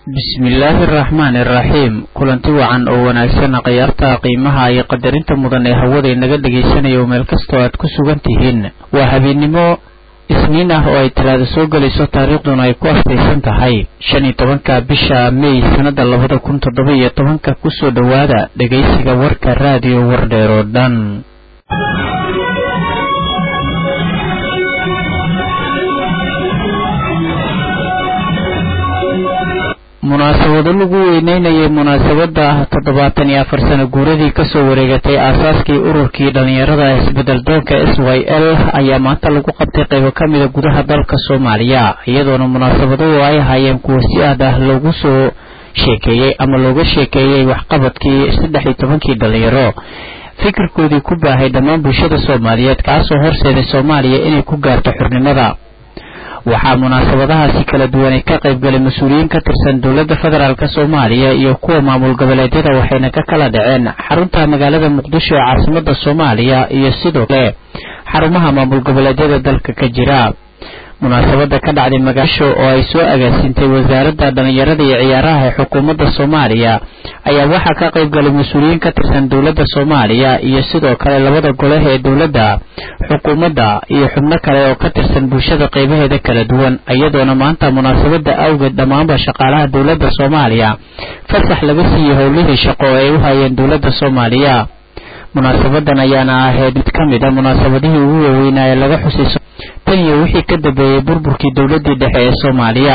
bismillaahi araxmaani iraxiim kulanti wacan oo wanaagsan khiyaarta qiimaha iyo qadarinta mudan ee hawada inaga dhegaysanaya meel kastoo aad ku sugan tihiin waa habeennimo isniin ah oo ay talaada soo gelayso taariikhduna ay ku astaysan tahay shan iyo tobanka bisha mey sannada labada kun toddoba iyo tobanka kusoo dhowaada dhegaysiga warka raadiyo wardheer oo dhan munaasabado lagu weyneynayay munaasabada toddobaatan iyo afar sano guuradii kasoo wareegatay aasaaskii ururkii dhalinyarada isbedel doonka s y l ayaa maanta lagu qabtay qaybo ka mida gudaha dalka soomaaliya iyadoona munaasabaduhu ay ahaayeen kuwa si aad ah loogu soo sheekeeyey ama looga sheekeeyey waxqabadkii saddex iyo tobankii dhalinyaro fikirkoodii ku baahay dhammaan bulshada soomaaliyeed kaasoo horseeday soomaaliya inay ku gaarto xurnimada waxaa munaasabadahaasi kala duwanay ka qaybgalay mas-uuliyiin ka tirsan dowladda federaalk soomaaliya iyo kuwa maamul goboleedyada waxayna ka kala dhaceen xarunta magaalada muqdisho ee caasimada soomaaliya iyo sidoo kale xarumaha maamul goboleedyada dalka ka jira munaasabada ka dhacday magaasho oo ay soo agaasintay wasaaradda dhalinyarada iyo ciyaaraha ee xukuumadda soomaaliya ayaa waxaa ka qaybgalay mas-uuliyiin ka tirsan dowladda soomaaliya iyo sidoo kale labada golaha ee dowladda xukuumadda iyo xubno kale oo ka tirsan bulshada qaybaheeda kala duwan iyadoona maanta munaasabada awgeed dhammaanba shaqaalaha dowladda soomaaliya fasax laga siiyey howlihii shaqo oo ay u hayeen dowladda soomaaliya munaasabadan ayaana ahayd mid ka mid a munaasabadihii ugu waaweynaa ee laga xusay tan iyo wixii ka dambeeyey burburkii dowladdii dhexe ee soomaaliya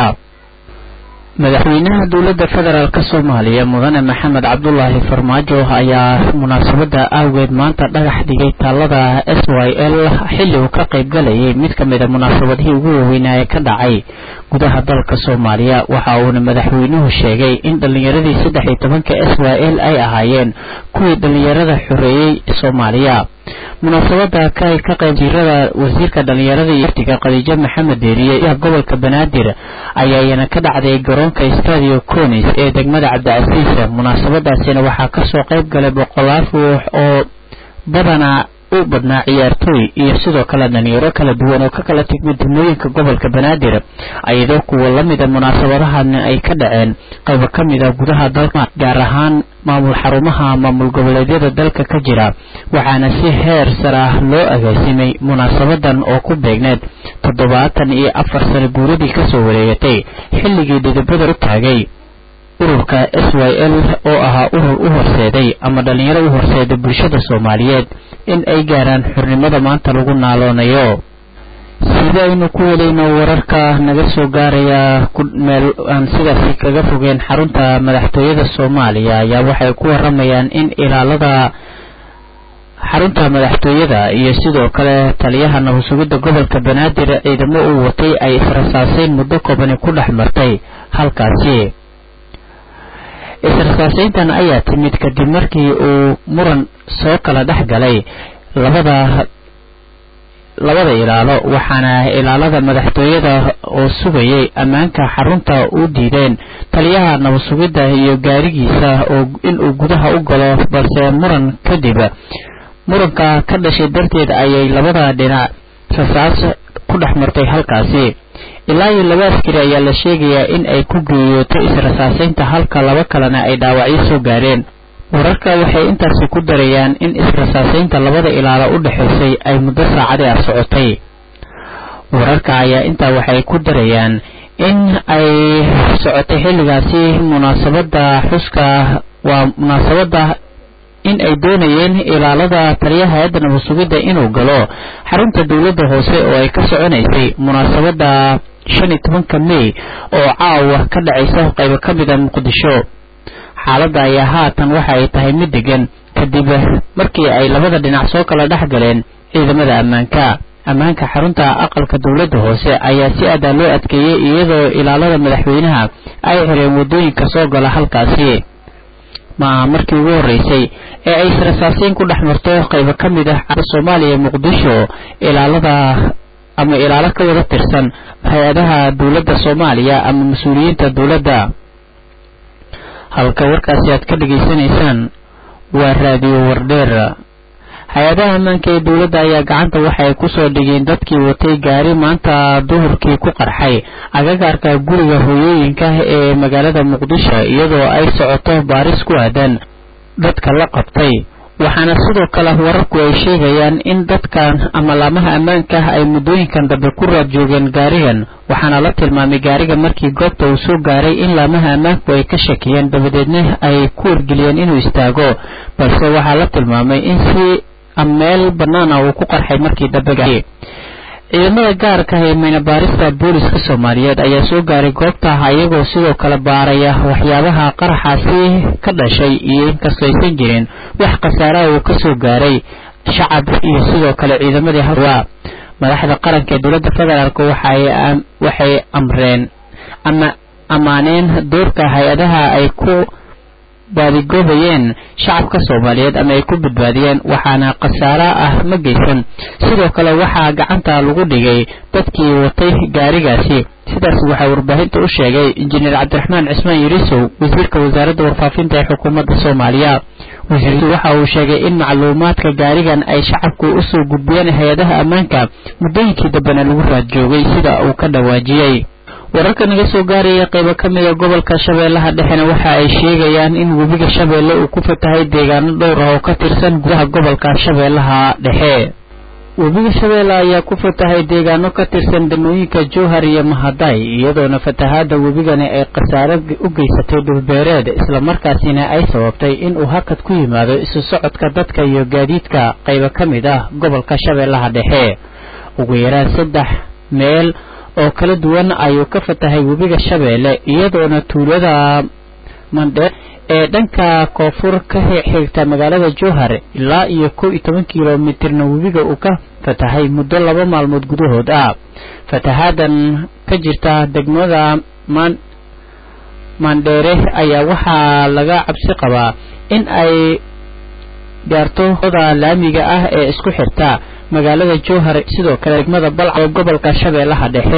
madaxweynaha dowladda federaalk soomaaliya mudane maxamed cabdulaahi farmaajo ayaa munaasabada awgeed maanta dhagax dhigay taalada s y l xilli uu ka qaybgalayay mid ka mid a munaasabadihii ugu waaweynaa ee ka dhacay gudaha dalka soomaaliya waxa uuna madaxweynuhu sheegay in dhallinyaradii saddex iyo tobanka s y l ay ahaayeen kuwii dhallinyarada xoreeyey soomaaliya munaasabada ka ka qayb jirada wasiirka dhalinyarada iyo artiga khadiijo maxamed deeriye iyo gobolka banaadir ayaayana ka dhacday garoonka stadio conis ee degmada cabdicasiis munaasabadaasina waxaa kasoo qayb galay boqolaal ruux oo badanaa u badnaa ciyaartooy iyo sidoo kale dhalinyaro kala duwan oo ka kala tigmid degmooyinka gobolka banaadir iyadoo kuwa lamida munaasabadahan ay ka dhaceen qaybo ka mid a gudaha dalka gaar ahaan maamul xarumaha maamul goboleedyada dalka ka jira waxaana si heer sar ah loo agaasimay munaasabadan oo ku beegneed toddobaatan iyo afar sano guuradii kasoo wareegatay xilligii dhidibada u taagay ururka s y l oo ahaa urur u horseeday ama dhalinyaro u horseeday bulshada soomaaliyeed in ay gaaraan xurnimada maanta lagu naaloonayo sidaynu ku helayno wararka naga soo gaaraya meel aan sidaasi kaga fogeen xarunta madaxtooyada soomaaliya ayaa waxay ku waramayaan in ilaalada xarunta madaxtooyada iyo sidoo kale taliyaha nabadsugidda gobolka banaadir ciidamo uu watay ay israsaaseyn muddo koobani ku dhex martay halkaasi israsaaseyntan ayaa timid kadib markii uu muran soo kala dhex galay labada labada ilaalo waxaana ilaalada madaxtooyada oo sugayay ammaanka xarunta u diideen taliyaha nabadsugidda iyo gaarigiisa oo inuu gudaha u galo balse muran kadib muranka ka dhashay darteed ayay labada dhinac rasaas ku dhex martay halkaasi ilaa iyo laba askari ayaa la sheegayaa in ay ku geeyooto israsaaseynta halka laba kalena ay dhaawacyo soo gaareen wararka waxay intaasi ku darayaan in israsaaseynta labada ilaalo u dhexaysay ay muddo saacadii ah socotay wararka ayaa intaa waxay ku darayaan in ay socotay xilligaasi munaasabada xuska waa munaasabada in ay doonayeen ilaalada taliyaha hay-adda nabadsugidda inuu galo xarunta dowladda hoose oo ay ka soconaysay munaasabada shan iyo tobanka mey oo caawa ka dhacaysa qaybo ka mid a muqdisho xaaladda ayaa haatan waxa ay tahay mid degan kadib markii ay labada dhinac soo kala dhex galeen ciidamada ammaanka ammaanka xarunta aqalka dowladda hoose ayaa si adaa loo adkeeyey iyadoo ilaalada madaxweynaha ay xireen waddooyinka soo gala halkaasi ma aha markii ugu horreysay ee ay israsaaseyn ku dhex marto qaybo ka mid ah soomaaliya muqdisho ilaalada ama ilaalo ka wada tirsan hay-adaha dowladda soomaaliya ama mas-uuliyiinta dowladda halka warkaasi aad ka dhegaysanaysaan waa raadiyo wardheer hay-adaha ammaanka ee dowladda ayaa gacanta waxa ay kusoo dhigeen dadkii watay gaari maanta duhurkii ku qarxay agagaarka guriga hooyooyinka ee magaalada muqdisho iyadoo ay socoto baaris ku aadan dadka la qabtay waxaana sidoo kale wararku ay sheegayaan in dadkan ama laamaha ammaanka ay muddooyinkan dambe ku raad joogeen gaarigan waxaana la tilmaamay gaariga markii goobta uu soo gaaray in laamaha ammaanku ay ka shakiyeen dabadeedna ay ku wargeliyeen inuu istaago balse waxaa la tilmaamay in si meel bannaana uu ku qarxay markii dambe ciidamada gaarka ee maynabaarista booliska soomaaliyeed ayaa soo gaaray goobta iyagoo sidoo kale baaraya waxyaabaha qaraxaasi ka dhashay iyo inkastoo aysan jirin wax khasaaraha uu kasoo gaaray shacab iyo sidoo kale ciidamadii hawaa madaxda qaranka ee dowladda federaalk waxay amreen ama ammaaneen doorka hay-adaha ay ku baadigoobayeen shacabka soomaaliyeed ama ay ku badbaadiyeen waxaana khasaaro ah ma geysan sidoo kale waxaa gacanta lagu dhigay dadkii watay gaarigaasi sidaas waxaa warbaahinta u sheegay injineer cabdiraxmaan cismaan yarisow wasiirka wasaaradda warfaafinta ee xukuumadda soomaaliya wasiirku waxa uu sheegay in macluumaadka gaarigan ay shacabku usoo gudbiyeen hay-adaha ammaanka muddooyinkii dambena lagu raad joogay sida uu ka dhawaajiyey wararka naga soo gaaraya qaybo ka mid a gobolka shabeellaha dhexena waxa ay sheegayaan in webiga shabeelle uu ku fatahay deegaano dhowr ah oo ka tirsan gudaha gobolka shabeellaha dhexe webiga shabeelle ayaa ku fatahay deegaano ka tirsan degmooyinka jowhar iyo mahaday iyadoona fatahaada webigani ay khasaare u geysatay dhulbeereed islamarkaasina ay sababtay in uu hakad ku yimaado isu socodka dadka iyo gaadiidka qaybo ka mid ah gobolka shabeellaha dhexe ugu yaraan saddex meel oo kala duwan ayuu ka fatahay webiga shabeelle iyadoona tuulada mandheer ee dhanka koonfur ka xigta magaalada jowhar ilaa iyo kow iyo toban kilomitirna webiga uu ka fatahay muddo laba maalmood gudahood ah fatahaadan ka jirta degmada mandheere ayaa waxaa laga cabsi qabaa in ay gaarto oda laamiga ah ee isku xirta magaalada jowhar sidoo kale degmada balca ee gobolka shabeellaha dhexe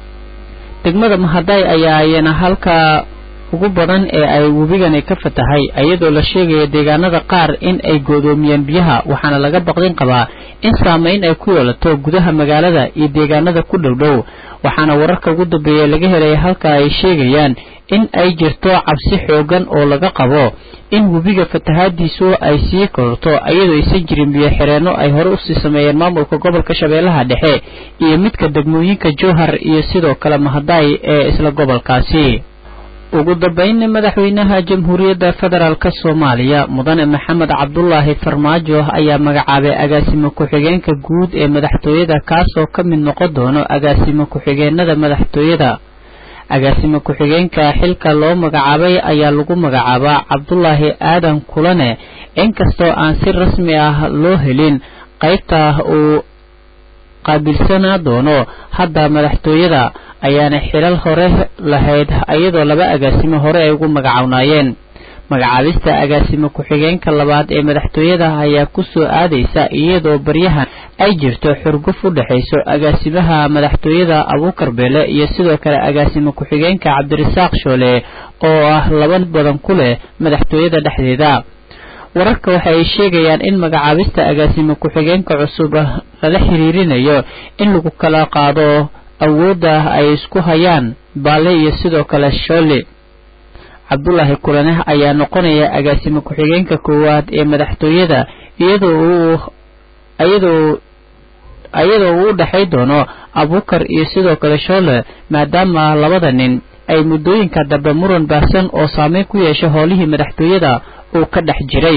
degmada mahaday ayaa ayana halka ugu badan ee ay webigani ka fatahay iyadoo la sheegaya deegaanada qaar in ay goodoomiyeen biyaha waxaana laga baqdin qabaa in saameyn ay ku yeelato gudaha magaalada iyo deegaanada ku dhowdhow waxaana wararka ugu dambeeya laga helaya halka ay sheegayaan in ay jirto cabsi xoogan oo laga qabo in webiga fatahaadiisu ay sii kororto iyadoo aysan jirin biyo xireenno ay hore usii sameeyeen maamulka gobolka shabeellaha dhexe iyo midka degmooyinka jowhar iyo sidoo kale mahaday ee isla gobolkaasi ugu dambeynna madaxweynaha jamhuuriyadda federaalk soomaaliya mudane maxamed cabdulaahi farmaajo ayaa magacaabay agaasimo ku-xigeenka guud ee madaxtooyada kaasoo ka mid noqon doono agaasimo ku-xigeenada madaxtooyada agaasimo ku-xigeenka xilka loo magacaabay ayaa lagu magacaabaa cabdulaahi aadan kulane inkastoo aan si rasmi ah loo helin qaybta uu qaabilsanaa doono hadda madaxtooyada ayaana xilal hore lahayd iyadoo laba agaasimo hore ay ugu magacawnaayeen magacaabista agaasimo ku-xigeenka labaad ee madaxtooyada ayaa ku soo aadaysa iyadoo baryahan ay jirto xurguf u dhexayso agaasimaha madaxtooyada abuukar beele iyo sidoo kale agaasimo ku-xigeenka cabdirasaaq shoole oo ah laba badan ku leh madaxtooyada dhexdeeda wararka waxa ay sheegayaan in magacaabista agaasimo ku-xigeenka cusub lala xiriirinayo in lagu kala qaado awoodda ay isku hayaan baalle iyo sidoo kale shoole cabdulaahi kulane ayaa noqonaya agaasimo ku-xigeenka koowaad ee madaxtooyada iyadoo uu iyadoo iyadoo uu u dhexay doono abuukar iyo sidoo kale shoole maadaama labada nin ay muddooyinka dambe muran baahsan oo saameyn ku yeesha howlihii madaxtooyada uu ka dhex jiray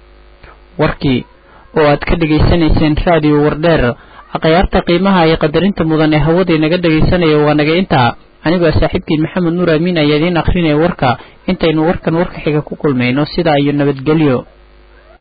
warkii oo aad ka dhegaysanayseen raadiyo wardheer akhyaarta qiimaha iyo qadarinta mudan ee hawadii naga dhegaysanaya waa naga intaa anigoo saaxiibkiin maxamed nuur amiin ayaa idiin akhrinaya warka intaynu warkan warka xiga ku kulmayno sidaa iyo nabadgelyo